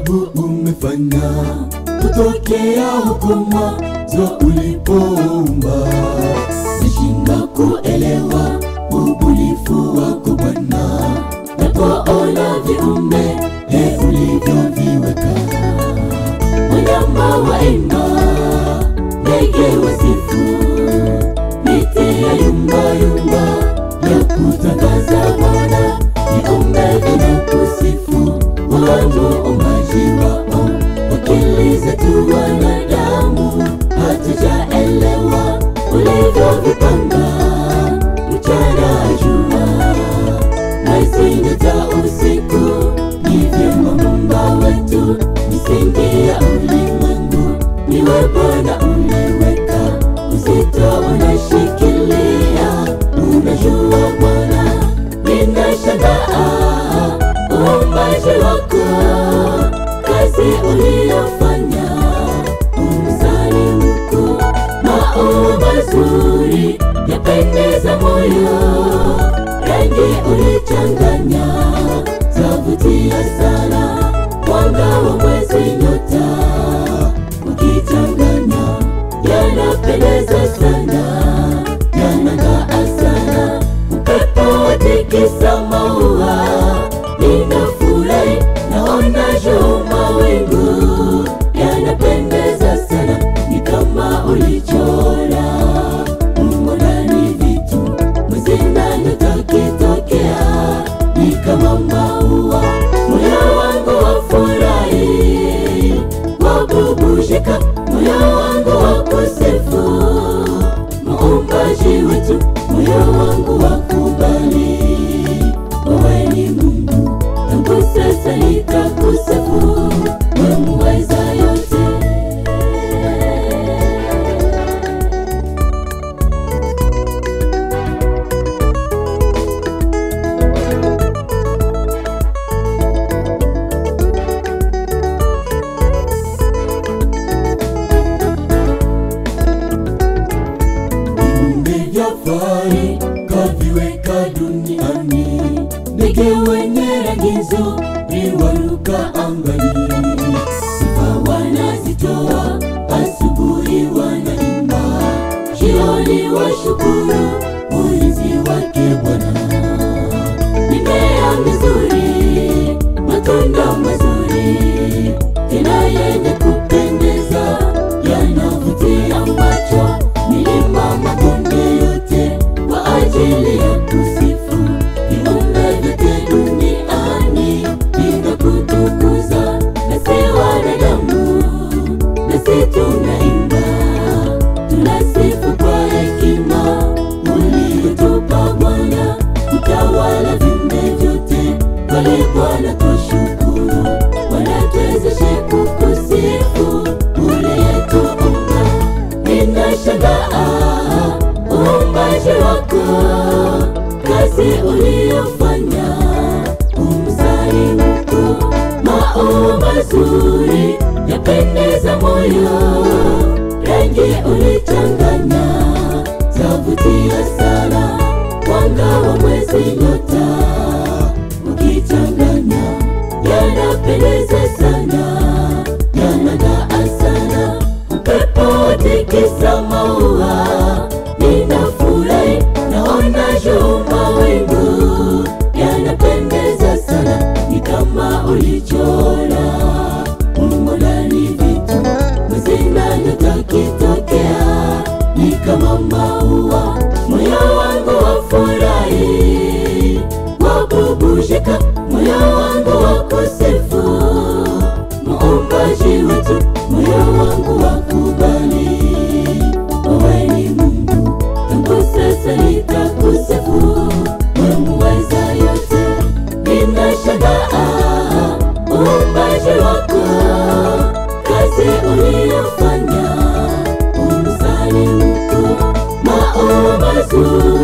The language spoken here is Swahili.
ajabu umefanya kutokea huko mwanzo ulipoumba. Nashinda kuelewa ubunifu wako Bwana, napoona viumbe e ulivyoviweka, wanyama waimba, ndege wasifu, miti ya yumba yumba ya kutangaza Bwana, viumbe vinakusifu wamuumbaji wao, akili zetu wanadamu hatujaelewa ulivyovipanga, mchana jua, mwezi nyota usiku, ni vyema Muumba wetu, misingi ya ulimwengu niwe Bwana uliweka, uzito unashikilia, unajua Bwana, ninashangaa uumbaji wako, kazi uliyofanya, umzani mkuu, maua mazuri yapendeza moyo, rangi ulichanganya zavutia sana, mwanga wa mwezi, nyota ukichanganya yanapendeza sana, yanang'aa sana, upepo watikisa maua ninafurahi naona juu mawingu yanapendeza sana, ni kama ulichora umo ndani vitu mwezina nyota kitokea, ni kama maua, moyo wangu wafurahi, wabubushika, moyo wangu wakusifu, muumbaji wetu, moyo wangu wakubali wewe ni Mungu, tangu sasa nitakusifu, wewe muweza yote. viumbe vya fahari kaviweka duniani, ndege wenye rangi nzuri waruka angani, sifa wanazitoa, asubuhi wanaimba, jioni washukuru ulinzi wake Bwana. Mimea mizuri, matunda mazuri, tena yenye kupendeza, yanavutia macho, milima mabonde yote kwa ajili ya kusifu. Viumbe vyote duniani vinakutukuza, nasi wanadamu, nasi tunaimba, tunasifu kwa hekima uliyotupa Bwana, utawala viumbe vyote, kweli Bwana tushukuru, wanatuwezeshe kukusifu uliyetuumba. Ninashangaa uumbaji wako, kazi uliyofanya, umzani mkuu, maua mazuri yapendeza moyo, rangi ulichanganya zavutia sana, mwanga wa mwezi, nyota ukichanganya yanapendeza sana, yanang'aa sana, upepo watikisa maua, ninafurahi naona juu mawingu yanapendeza sana, ni kama ulichora umo ndani vitu mwezina nyota kitokea, ni kama maua, moyo wangu wafurahi, wabubushika, moyo wangu wakusifu, muumbaji wetu, moyo wangu wakubali, wewe ni Mungu, tangu sasa nitakusifu, wewe muweza yote, ninashangaa uumbaji wako, kazi uliyofanya, umzani mkuu, maua mazuri